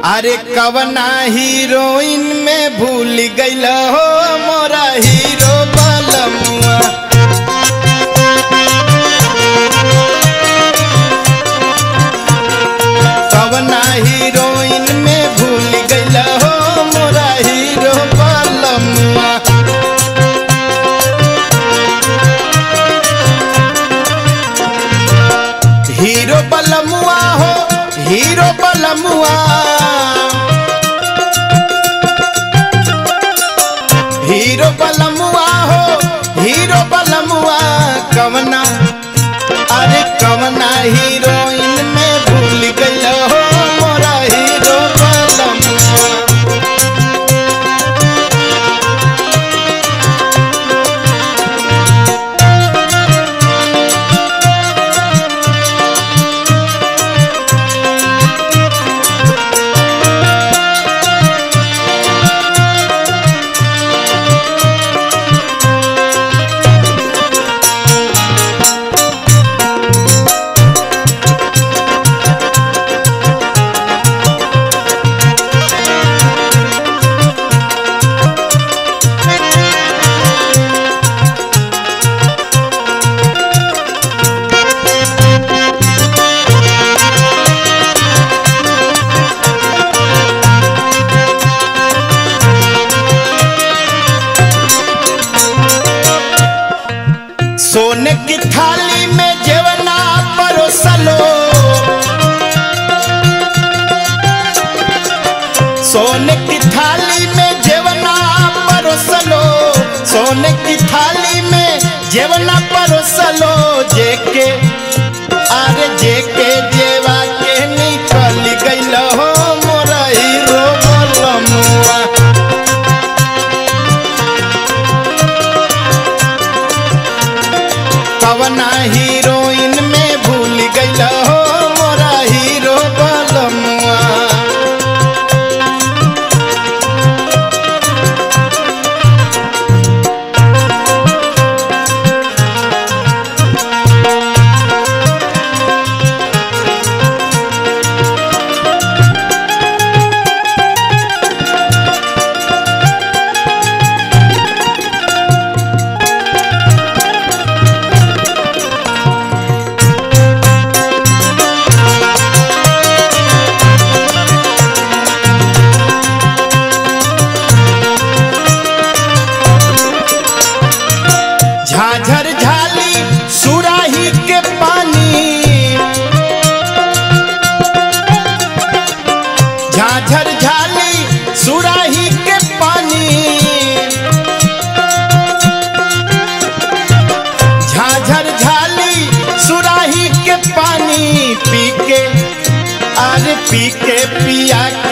अरे कवना हीरोइन में भूल गईल हो मोरा हीरो बलमुआ कवना हीरोइन में भूल गईल हो मोरा हीरो बलमुआ हीरो बलमुआ हो हीरो बलमुआ हीरो बलमुआ हो हीरो बलमुआ कवना अरे कवना हीरोइन में भूल गईल हो मोरा हीरो बलमुआ सोने की थाली में जेवना परोसलो सोने की थाली में जेवना परोसलो सोने की थाली में जेवना परोसलो जेके अरे जेके जेवा के निकल गईल हो मोरा हीरो बलमुआ कवना हीरोइन में भूल गईल हो मोरा हीरो बलमुआ झाझर झाली सुराही के पानी झाझर झाली सुराही के पानी झाझर झाली सुराही के पानी पी के अरे पी के पिया